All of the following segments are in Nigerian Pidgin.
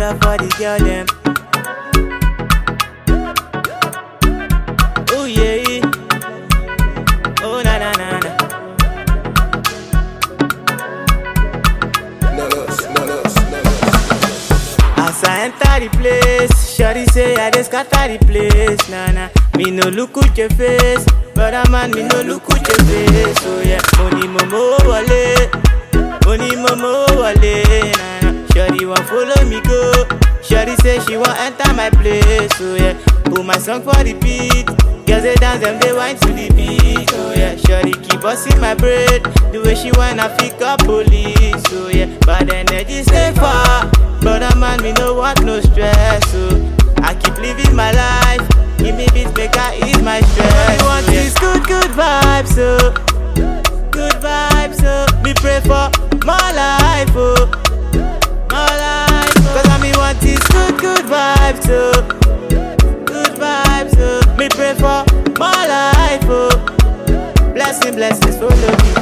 love for the girl them. Oh yeah. Oh na na na na. Not us, not us, not us. As I enter the place, Shorty say I just scatter the place, nah nah. Me no look at your face, brother man, me no look at your face, oh yeah. Money momo wale, money momo wale, nah nah. Shorty want follow me go, Shorty say she want enter my place, oh yeah. Put my song for the beat, girls they dance them they whine to the beat, oh yeah. Shorty keep busting my brain, the way she whine I pick up police, oh yeah. But energy stay far. Brother man, me no want no stress, so I keep living my life. Give me beats, make I ease my stress. All want is good, good vibes, so good vibes, so me pray for more life, oh, more life. Oh. Cause I me want is good, good vibes, so good vibes, so me pray for more life, oh. Blessing, blessings follow me.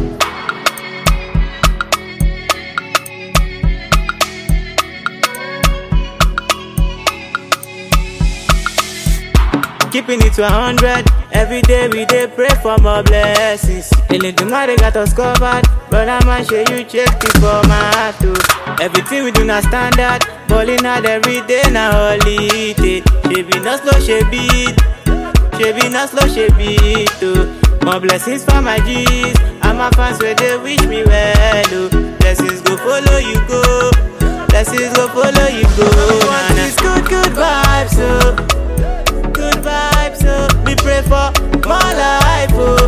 Keeping it to a hundred. Every day we dey pray for more blessings. Eledumare got us covered. Brother man, show you check the format too. Everything we do na standard. Balling out every day na holiday. Shebi no slow, shebi. Shebi no slow, shebi too. More blessings for my G's. And my fans where they wish me well. Oh. Blessings go follow you go. Blessings go follow you go. Nah, nah. Good, good vibes, oh good vibes, oh. Me pray for more life, oh.